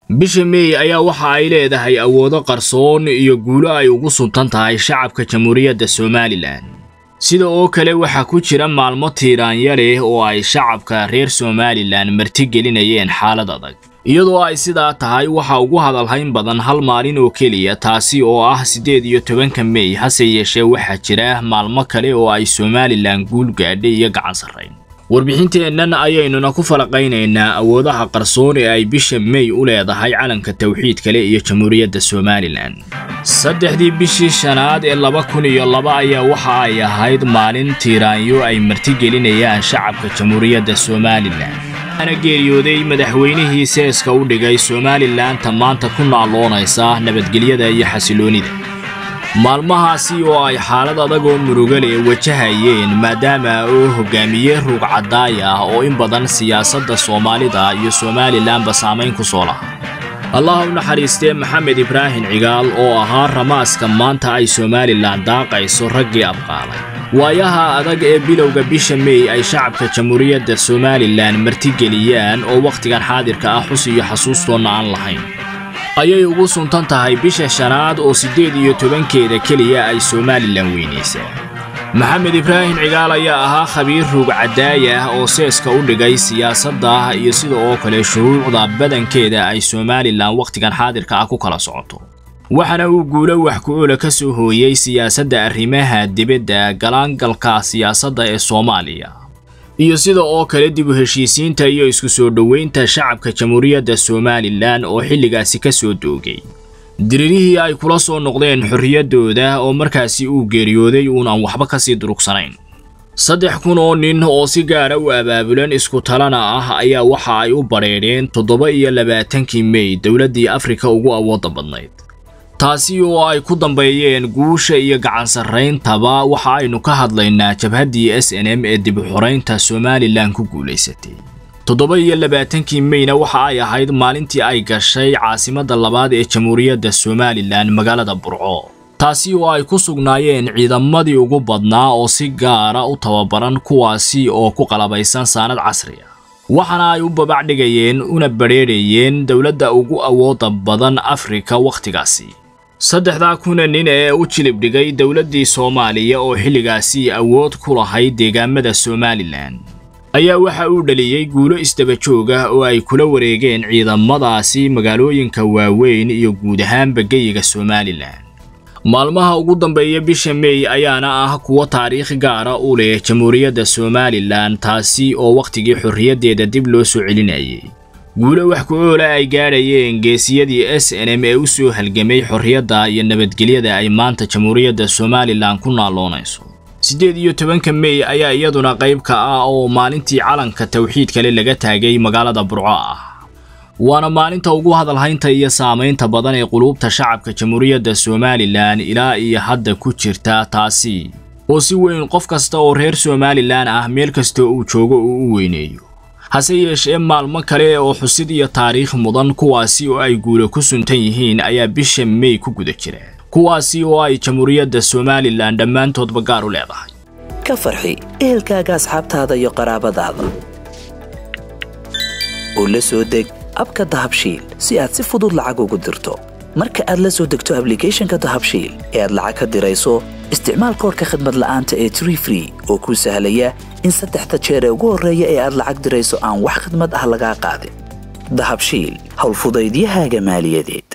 bisha meey ayaa waxa ay leedahay awoodo qarsoon iyo guulo ay ugu suntan tahay shacabka jamhuuriyadda somalilan sida oo kale waxaa ku jira maalmo tiiraanya leh oo ay shacabka reer somalilan martigelinayeen xaalad adag iyadoo ay sidaa tahay waxa ugu hadalhayn badan hal maalin oo keliya taasi oo ah siddeed iyo tobanka mey hase yeeshee waxaa jira maalmo kale oo ay somalilan guul gaadhay iyo gacan sarrayn warbixinteennan ayaynuna ku falaqaynaynaa awoodaha qarsoon ee ay bisha mey u leedahay calanka tawxiid kale iyo jamhuuriyadda somalilan saddexdii bishii shanaad ee laba kun iyo laba ayaa waxa ay ahayd maalin tiiraanyo ay martigelinayaan shacabka jamhuuriyadda somalilan ana geeriyooday madaxweynihii seeska u dhigay somalilanta maanta ku naaloonaysa nabadgelyada iyo xasiloonida maalmahaasi oo ay xaalad adag oo murugale wajahayeen maadaama uu hogaamiye ruug caddaay ah oo in badan siyaasadda soomaalida iyo somalilanba saamayn ku soo lahaa allah u naxariistee maxamed ibraahim cigaal oo ahaa ramaaska maanta ay somalilan daaqayso raggii abqaalay waayaha adag ee bilowga bisha mey ay shacabka jamhuuriyadda somalilan martigeliyaan oo wakhtigan xaadirka ah xus iyo xasuustoonna aan lahayn ayay ugu suntan tahay bisha shanaad oo siddeed iyo tobankeeda keliya ay somalilan weynaysaa maxamed ibraahim cigaal ayaa ahaa khabiir ruug caddaaya ah oo seeska u dhigay siyaasadda iyo sida oo kale shuruucda badankeeda ay somalilan wakhtigan xaadirka ah ku kala socoto waxaana uu guulo wax ku-oola ka soo hooyey siyaasadda arrimaha dibadda galaangalka siyaasadda ee soomaaliya iyo sida oo kale dib u heshiisiinta iyo isku soo dhoweynta shacabka jamhuuriyadda somalilan oo xilligaasi ka soo doogay diririhii ay kula soo noqdeen xorriyaddooda oo markaasi uu geeriyooday uunaan waxba ka sii durugsanayn saddex kun oo nin oo si gaara u abaabulan isku talana ah ayaa waxa ay u badheedheen toddoba iyo labaatankii mey dowladdii afrika ugu awoodda badnayd taasi oo ay ku dambeeyeen guusha iyo gacan sarrayntaba waxa aynu ka hadlaynaa jabhaddii s n m ee dib u xoraynta somalilan ku guulaysatay toddoba iyo labaatankii meyna waxa ay ahayd maalintii ay gashay caasimadda labaad ee jamhuuriyadda somalilan magaalada burco taasi oo ay ku sugnaayeen ciidamadii ugu badnaa oo si gaara u tababaran kuwaasi oo ku qalabaysan saanad casri ah waxaana ay u babacdhigayeen una badrheedhayeen dowladda ugu awoodda badan afrika wakhtigaasi saddexdaa kuna nin ee u jilib dhigay dowladdii soomaaliya oo xilligaasi awood ku lahayd deegaamada somalilan ayaa waxa uu dhaliyey guulo isdaba joog ah oo ay kula wareegeen ciidamadaasi magaalooyinka waaweyn iyo guud ahaanba geyiga somalilan maalmaha ugu dambeeya bisha mey ayaana ah kuwo taariikh gaara u leh jamhuuriyadda somalilan taasi oo wakhtigii xorriyaddeeda dib loo soo celinayay guulo wax ku-oola ay gaadhayeen geesiyadii s n m ee u soo halgamay xorriyadda iyo nabadgelyada ay maanta jamhuuriyadda somalilan ku naaloonayso siddeed iyo tobanka mey ayaa iyaduna qayb ka ah oo maalintii calanka tawxiid kale laga taagay magaalada burco ah waana maalinta ugu hadalhaynta iyo saamaynta badan ee quluubta shacabka jamhuuriyadda somalilan ilaa iyo hadda ku jirta taasi oo si weyn qof kasta oo reer somalilan ah meel kasta uu joogo uu u weyneeyo hase yeeshee maalmo kale oo xusid iyo taariikh mudan kuwaasi oo ay guulo ku suntan yihiin ayaa bisha mey ku guda jira kuwaasi oo ay jamhuuriyadda somalilan dhammaantoodba gaar u leedahay ka farxi ehelkaaga asxaabtaada iyo qaraabadaada oo la soo deg abka dahabshiil si aad si fudud lacag ugu dirto marka aad la soo degto ablicathonka dahabshiil ee aad lacag ka dirayso isticmaal koorka khadmad la'aanta ee tree free oo kuu sahlaya in saddexda jeer ee ugu horreeya ee aad lacag dirayso aan wax khidmad ah lagaa qaadin dahabshiil howlfudaydiyahaaga maaliyadeed